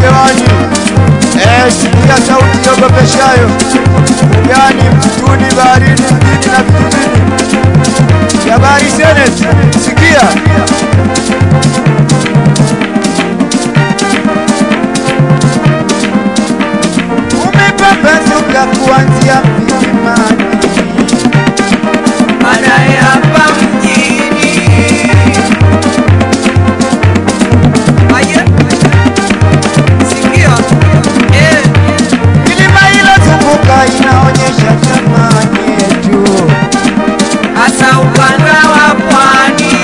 hewani. Eh, sikia sauti iogopeshayo, ugani, msituni, baharini, mjini na vijijini. Jabari Senate, sikia umepambazuka kuanzia milimani baadaye hapa mjini. Aye, sikia, eh, milima ilozunguka inaonyesha thamani yetu. hasa ukanda wa pwani.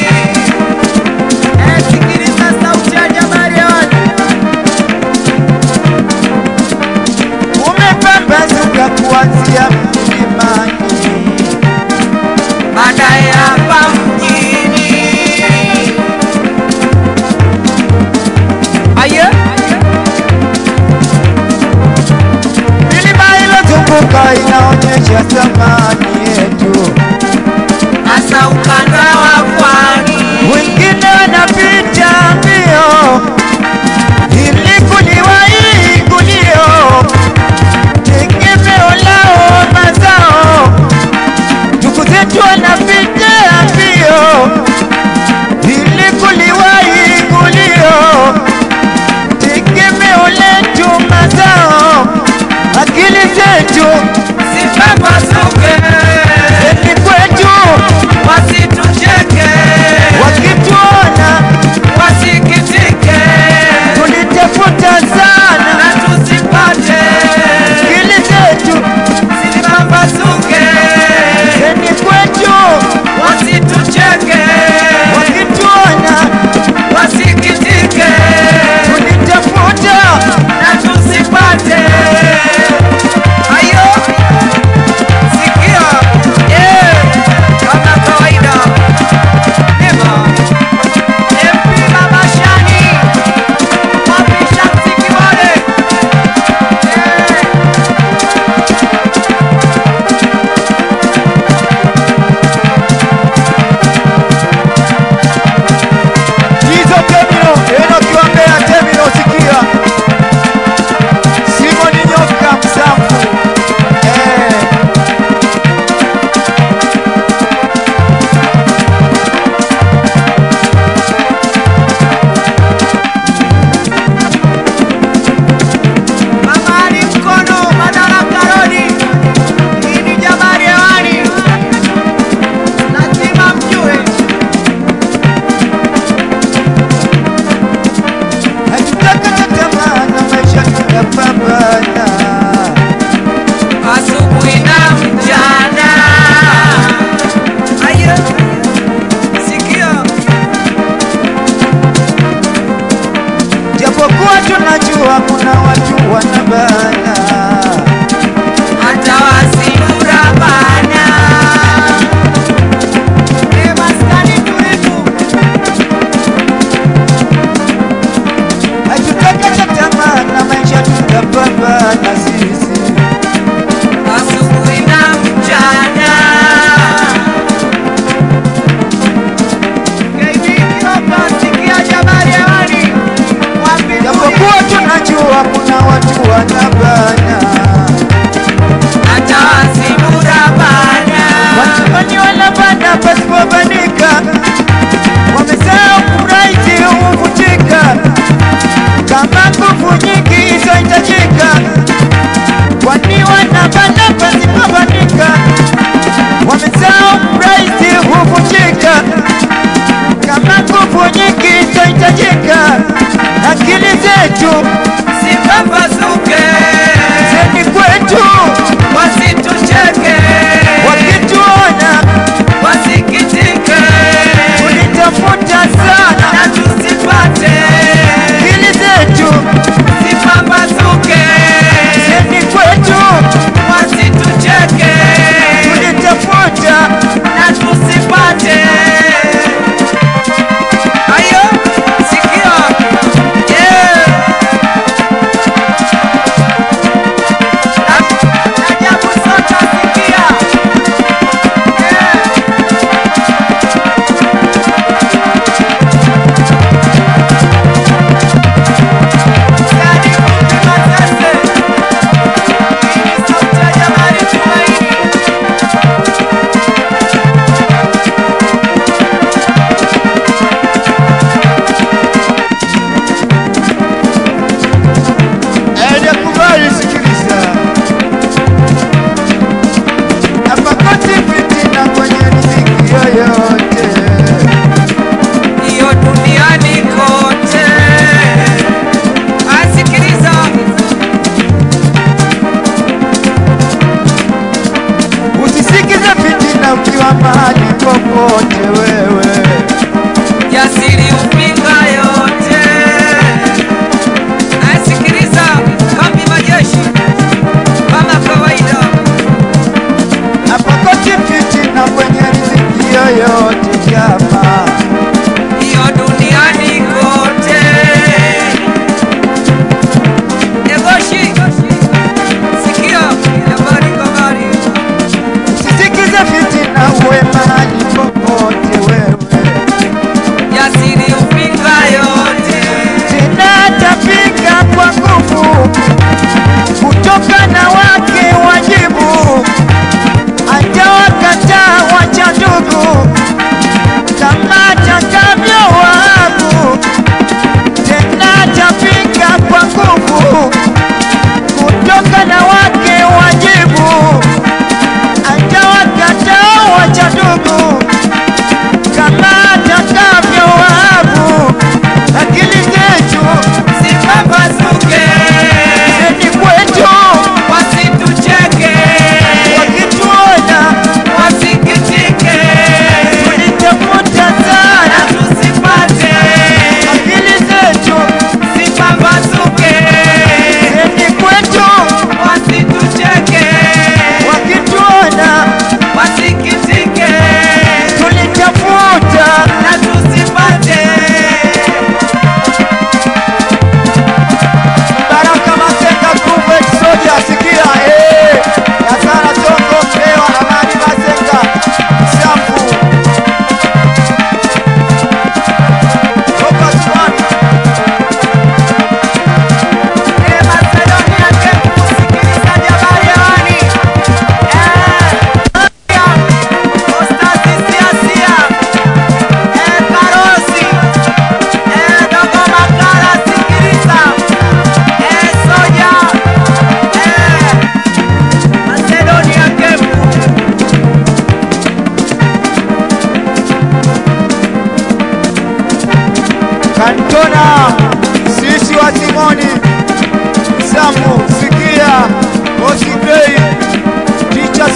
Eh, sikiliza sauti ya Jabari hewani. Umepambazuka kuanzia milimani baadaye hapa mjini. Aye, milima ilozunguka inaonyesha thamani yetu. hasa ukanda wa pwani. Wengine wanapita mbio ili kuliwahi gulio, tegemeo lao mazao. Ndugu zetu wanapita mbio ili kuliwahi gulio, tegemeo letu mazao. Akili zetu Sipapasuke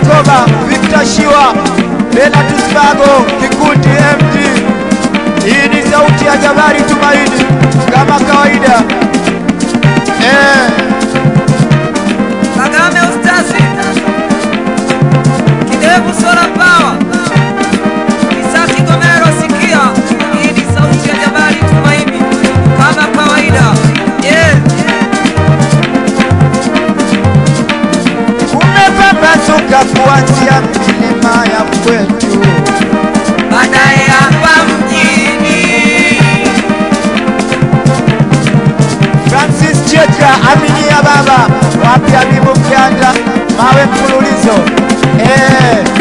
Bukoba, Victor Shiwa, Bernard Spago, Kikundi MD. Hii ni sauti ya Jabari Tumaini kama kawaida. Eh, Kagame Ustazi, Kidevu Sola Power, Isa Kigomero sikia, hii ni sauti ya Jabari Tumaini kama kawaida. Yeah. umepambazuka kuanzia milima ya kwetu. Baadaye hapa mjini Francis Cheka, Aminia Baba, wapi Habibu Mganda, mawe mfululizo. Eh,